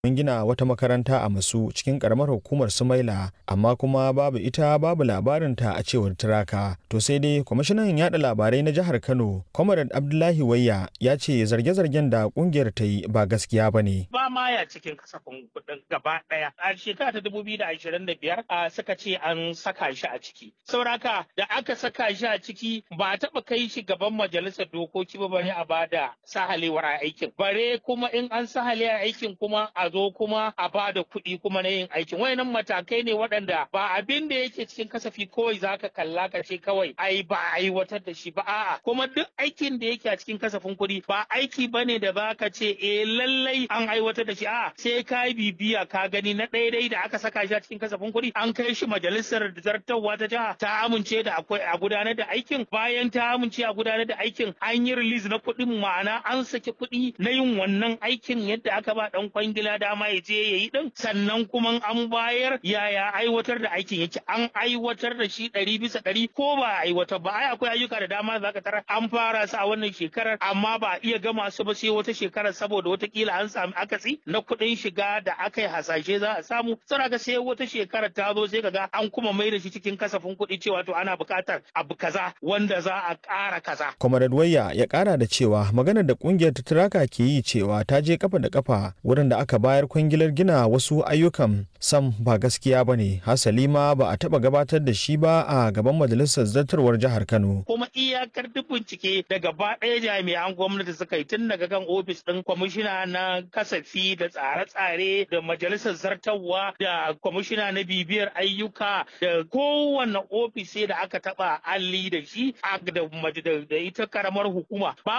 mun gina wata makaranta a masu cikin karamar hukumar sumaila amma kuma babu ita babu labarinta a cewar turaka to sai dai kwamishinan yada labarai na jihar kano comrade abdullahi wayya ya ce zarge-zargen da kungiyar ta yi ba gaskiya ba ne ba ma ya cikin kasafin kuɗin gaba ɗaya a shekara ta dubu biyu da ashirin da biyar suka ce an saka shi a ciki sauraka da aka saka shi a ciki ba a taɓa kai shi gaban majalisar dokoki ba bare a bada sahalewar aikin bare kuma in an sahale aikin kuma a zo kuma a bada kuɗi kuma na yin aikin wayannan matakai ne waɗanda ba abin da yake cikin kasafi kawai zaka kalla ka ce kawai ai ba a aiwatar da shi ba a'a kuma duk aikin da yake a cikin kasafin kuɗi ba aiki bane da zaka ce eh lallai an aiwatar da shi a'a sai ka bibiya ka gani na ɗaya da aka saka shi a cikin kasafin kuɗi an kai shi majalisar zartarwa ta jiha ta amince da akwai a gudanar da aikin bayan ta amince a gudanar da aikin an yi release na kuɗin ma'ana an saki kuɗi na yin wannan aikin yadda aka ba ɗan kwangila dama ya je ya yi ɗin sannan kuma an bayar yaya aiwatar da aikin yake an aiwatar da shi ɗari bisa ɗari ko ba a aiwatar ba ai akwai ayyuka da dama za ka tara an fara su a wannan shekarar amma ba a iya gama su ba sai wata shekarar saboda watakila an sami akasi na kuɗin shiga da aka yi hasashe za a samu saboda sai wata shekarar ta zo sai kaga an kuma mai da shi cikin kasafin kuɗi cewa to ana buƙatar abu kaza wanda za a ƙara kaza. Comrade Wayya ya ƙara da cewa maganar da ƙungiyar ta Turaka ke yi cewa ta je kafa da kafa wurin da aka bayar kwangilar gina wasu ayyukan sam ba gaskiya ba ne hasali ma ba a taɓa gabatar da shi ba a gaban majalisar zartarwar jihar Kano. Kuma iyakar duk bincike da gaba ɗaya jami'an gwamnati suka yi tun daga kan ofis ɗin kwamishina na kasafi da tsare-tsare da majalisar zartarwa da kwamishina na bibiyar ayyuka da kowane ofis sai da aka taɓa alli da shi da ita karamar hukuma.